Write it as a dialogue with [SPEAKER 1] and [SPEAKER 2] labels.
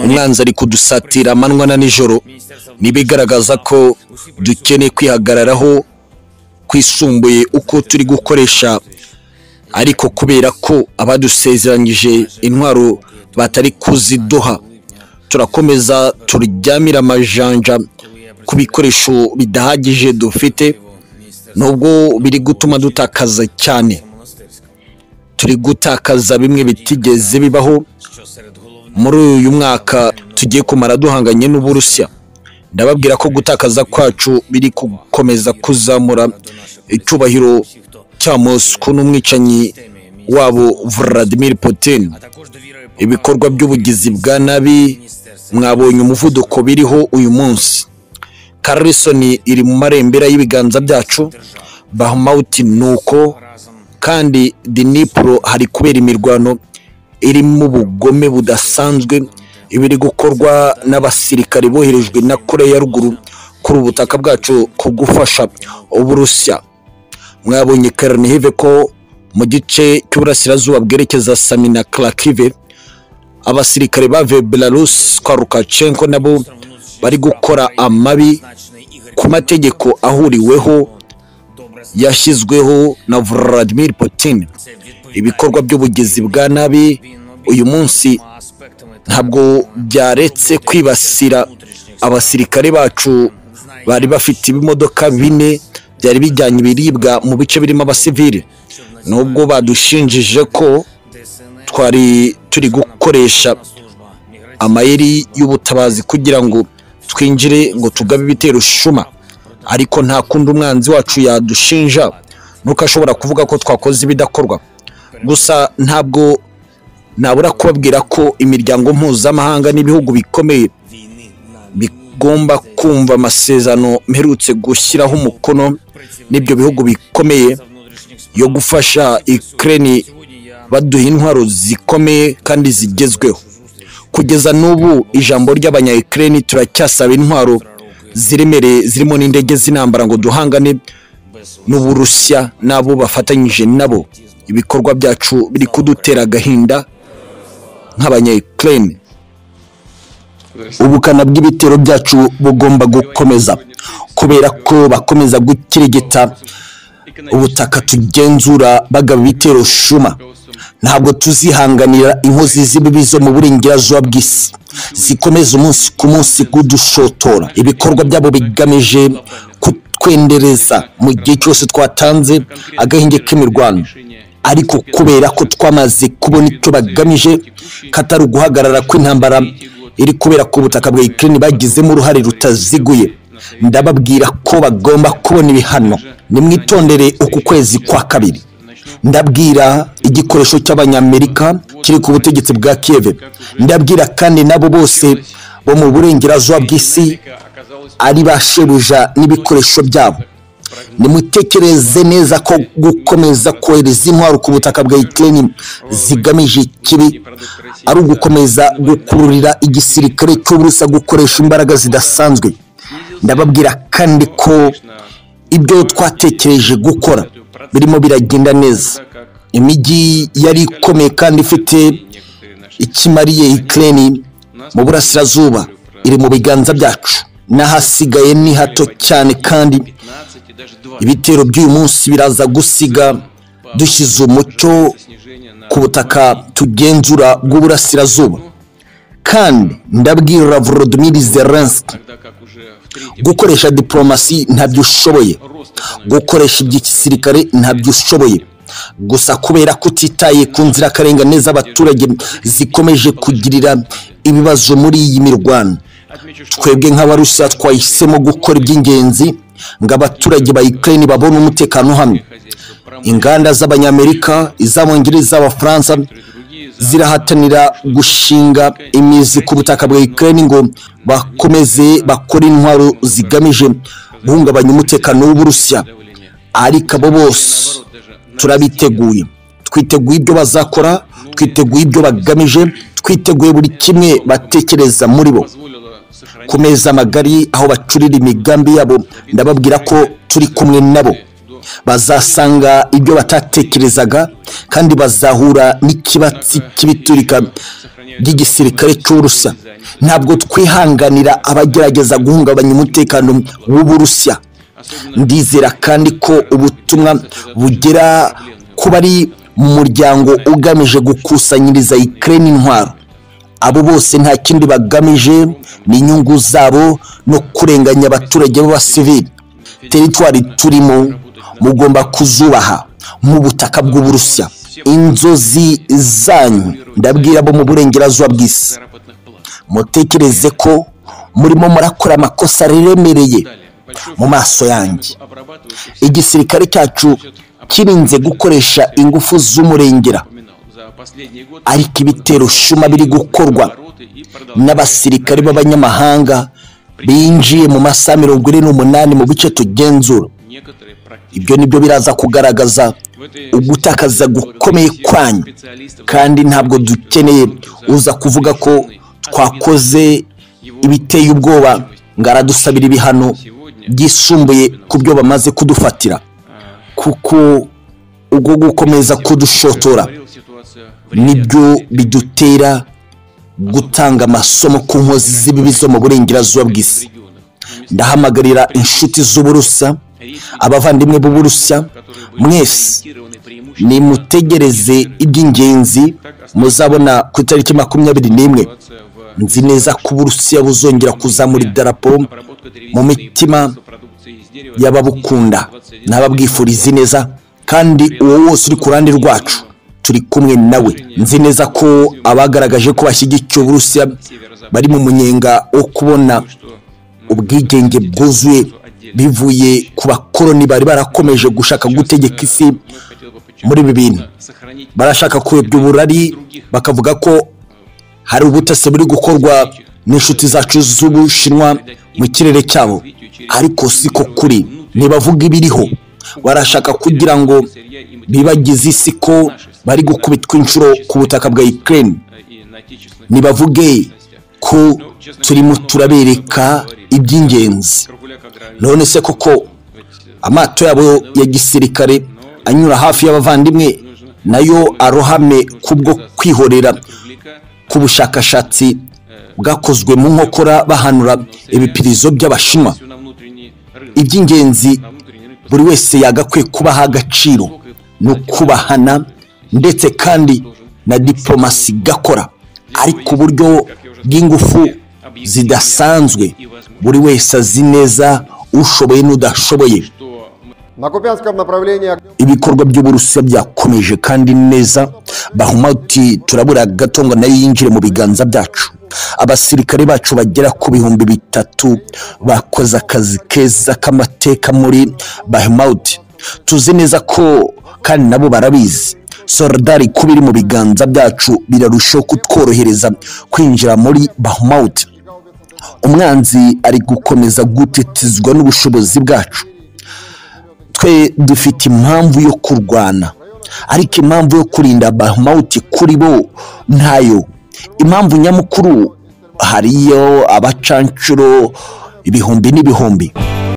[SPEAKER 1] umwanzi ari kudusatira amanywa na nijoro ntibigaragaza ko dukeneye kwihagararaho kwisumbuye uko turi gukoresha ariko kubera ko abadusezeranyije intwaro batari kuziduha turakomeza turyamira amajanja ku bikoresho bidahagije dufite nubwo biri gutuma dutakaza cyane turi gutakaza bimwe bitigeze bibaho muri uyu mwaka tugiye kumara duhanganye n'uburusiya ndababwira ko gutakaza kwacu biri gukomeza kuzamura icyubahiro cya mosco n'umwicanyi wabo Vladimir Putin ibikorwa by'ubugizi bwa nabi mwabonye umuvuduko biriho uyu munsi karisoni iri mu marembera y'ibiganza byacu bahumawuti ni uko kandi dinipuro hari kubera imirwano irimo ubugome budasanzwe ibiri gukorwa n'abasirikare boherejwe na koreya ya ruguru kuri ubutaka bwacu ku gufasha uburusiya mwabonye karanihive ko mu gice cy'uburasirazuba bwerekeza samina karakive abasirikare bavuye belarusi kwa rukacenko nabo bari gukora amabi ku mategeko ahuriweho yashyizweho na Vladimir Putin ibikorwa by'ubugizi bwa nabi uyu munsi ntabwo byaretse kwibasira abasirikare bacu bari bafite ibimodoka bine byari bijyanye ibiribwa mu bice birimo abasivili nubwo badushinjije ko twari turi gukoresha amayeri y'ubutabazi kugira ngo twinjire ngo tugabe ibitero shuma ariko nta kundi umwanzi wacu yadushinja nuko ashobora kuvuga ko twakoze ibidakorwa gusa ntabwo nabura kubabwira ko imiryango mpuzamahanga n'ibihugu bikomeye bigomba kumva amasezerano mperutse gushyiraho umukono n'ibyo bihugu bikomeye yo gufasha ikirere baduha intwaro zikomeye kandi zigezweho kugeza n'ubu ijambo ry'abanya ikirere turacyasaba intwaro ziremereye zirimo n'indege z'intambara ngo duhangane n'uburusiya n'abo bafatanyije nabo ibikorwa byacu biri kudutera agahinda nk'abanyayikirere ubukana bw'ibitero byacu bugomba gukomeza kubera ko bakomeza gukirigita ubutaka tugenzura bagaba ibitero shuma ntabwo tuzihanganira inkozi z'ibibi zo mu burengerazuba bw'isi zikomeza umunsi ku munsi kudushotora ibikorwa byabo bigamije kutwendereza mu gihe cyose twatanze agahinge k'imirwano ariko kubera ko twamaze kubona icyo bagamije katari uguhagarara kw'intambara iri kubera ko ubutaka bwa ikirere bagizemo uruhare rutaziguye ndababwira ko bagomba kubona ibihano nimwitondere uku kwezi kwa kabiri ndabwira igikoresho cy'abanyamerika kiri ku butegetsi bwa kiyeve ndabwira kandi nabo bose bo mu burengerazuba bw'isi ari ba shebuja n'ibikoresho byabo nimutekereze neza ko gukomeza kohereza intwaro ku butaka bwa ikirere zigamije ikibi ari ugukomeza gukururira igisirikare cy'uburusa gukoresha imbaraga zidasanzwe ndababwira kandi ko ibyo twatekereje gukora birimo biragenda neza imijyi yari ikomeye kandi ifite ikimariye ikirere mu burasirazuba iri mu biganza byacu n'ahasigaye ni hato cyane kandi ibitero by'uyu munsi biraza gusiga dushyize umucyo ku butaka tugenzura bw'uburasirazuba kandi ndabwira volodimiri zelenski gukoresha diporomasi ntabyo ushoboye gukoresha iby'igisirikare ntabyo ushoboye gusa kubera ko utitaye ku nzirakarengane z'abaturage zikomeje kugirira ibibazo muri iyi mirwano twebwe nk'abarusiya twahisemo gukora iby'ingenzi ngo abaturage ba ikirere babone umutekano uhamye inganda z'abanyamerika iz'abongereza z'abafaransa zirahatanira gushinga imizi ku butaka bwa ikirere ngo bakomeze bakore intwaro zigamije guhungabanya umutekano w'uburusiya ariko abo bose turabiteguye twiteguye ibyo bazakora twiteguye ibyo bagamije twiteguye buri kimwe batekereza muri bo ku meza magari aho bacurira imigambi yabo ndababwira ko turi kumwe nabo bazasanga ibyo batatekerezaga kandi bazahura n'ikibatsi cy'ibiturika by'igisirikare cy'uburusiya ntabwo twihanganira abagerageza guhungabanya umutekano w'uburusiya ndizera kandi ko ubutumwa bugera ku bari mu muryango ugamije gukusanyiriza ikirere intwaro abo bose nta kindi bagamije ni inyungu zabo no kurenganya abaturage b'abasivili teritwari turimo mugomba kuzubaha nk'ubutaka bw'uburusiya inzozi zanyu ndabwira abo mu burengerazuba bw'isi mutekereze ko murimo murakora amakosa aremereye mu maso yanjye igisirikare cyacu kirinze gukoresha ingufu z'umurengera ariko ibitero shuma biri gukorwa n'abasirikare b'abanyamahanga binjiye mu masaha mirongo ine n'umunani mu bice tugenzura ibyo nibyo biraza kugaragaza ugutakaza gukomeye kwanyu kandi ntabwo dukeneye uza kuvuga ko twakoze ibiteye ubwoba ngo aradusabira ibihano byisumbuye ku byo bamaze kudufatira kuko ubwo gukomeza kudushotora nibyo bidutera gutanga amasomo ku nkozi z'ibibi zo mu burengerazuba bw'isi ndahamagarira inshuti z'uburusa abavandimwe b'uburusa mwese nimutegereze iby'ingenzi muzabona ku itariki makumyabiri n'imwe nzi neza ko uburusiya buzongera kuzamura idarapo mu mitima y'ababukunda n'ababwifuriza neza kandi uwo wose uri ku ruhande rwacu turi kumwe nawe nzi neza ko abagaragaje ko bashyigikiye uburusiya bari mu munyenga wo kubona ubwigenge bwuzuye bivuye ku bakoroni bari barakomeje gushaka gutegeka isi muri ibi bintu barashaka kuyobya uburari bakavuga ko hari ubutasi buri gukorwa n'inshuti zacu z'ubushinwa mu kirere cyabo ariko siko kuri ntibavuga ibiriho barashaka kugira ngo bibagize isi ko bari gukubitwa inshuro ku butaka bwa ikirere ntibavuge ko turimo turabereka iby'ingenzi none se koko amato yabo ya gisirikare anyura hafi y'abavandimwe nayo arohame kubwo kwihorera k'ubushakashatsi bwakozwe mu nkokora bahanura ibipirizo by'abashinwa iby'ingenzi buri wese yagakwiye kubaha agaciro ni ukubahana ndetse kandi na diplomasi gakora ariko uburyo bw'ingufu zidasanzwe buri wese azi neza ushoboye n'udashoboye ibikorwa by'uburusiya byakomeje kandi neza bahumuti turabura gato ngo nayo yinjire mu biganza byacu abasirikare bacu bagera ku bihumbi bitatu bakoze akazi keza k'amateka muri bahumuti tuzi neza ko kandi nabo barabizi sorodari kuba iri mu biganza byacu birarushaho kutworohereza kwinjira muri bahumuti umwanzi ari gukomeza gutetezwa n'ubushobozi bwacu twe dufite impamvu yo kurwana ariko impamvu yo kurinda bahumuti kuri bo ntayo impamvu nyamukuru hariyo abacanshuro ibihumbi n'ibihumbi